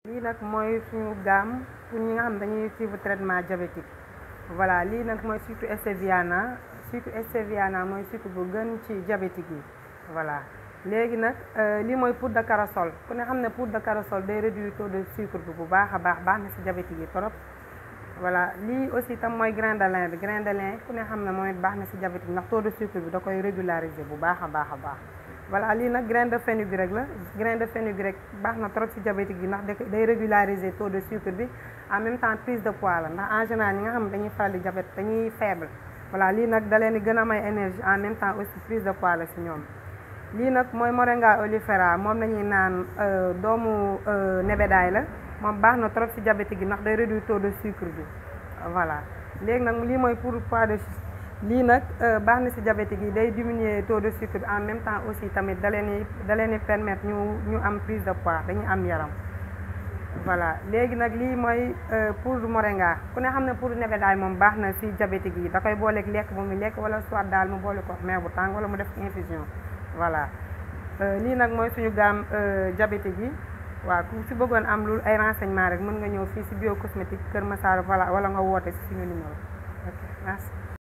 lii nag mooy suñu gamme pour ñi nga xam dañuy suivre traitement diabétique voilà lii nag mooy sucre stevia sucre stevia mooy sucre bu gën ci diabétique yi voilà léegi nag lii mooy poudre de corossol ku ne xam ne poudre de corossol day réduire taux de sucre bi bu baax a baax baax na ci diabétique yi trop voilà lii aussi tam mooy grain de lin bi grain de lin ku ne xam ne mooy baax na ci diabétique ndax taux de sucre bi da koy régulariser bu baax a baax a baax voilà lii nag grain de fenugrec la grain de fenugrec baax na trop ci diabétique yi ndax day régulariser taux de sucre bi en même temps prise de poids la ndax en général ñi nga xam ne dañuy faral di diabète dañuy faible voilà lii nag da leen di gën a may énergie en même temps aussi prise de poids la ci ñoom lii nag mooy moringa oleifera moom la ñuy naan doomu nebedaay la moom baax na trop ci diabétique yi ndax day réduire taux de sucre bi voilà léegi nag lii mooy pour poids de lii nag baax na ci diabétique yi day diminuer taux de sucre bi en même temps aussi tamit da leen di da leen di permettre ñu ñu am prise de poids dañuy am yaram voilà léegi nag lii mooy poudre moringa ku ne xam ne poudre nebedaay moom baax na ci diabétique yi da koy booleeg lekk bu muy lekk wala soit daal mu boole ko meew bu tàng wala mu def infusion voilà lii nag mooy suñu gamme diabétique yi waaw ku ci bëggoon am lu ay renseignement rek mën nga ñëw fii ci bio cosmétique Kër Massar voilà wala nga woote ci suñu numéro ok merci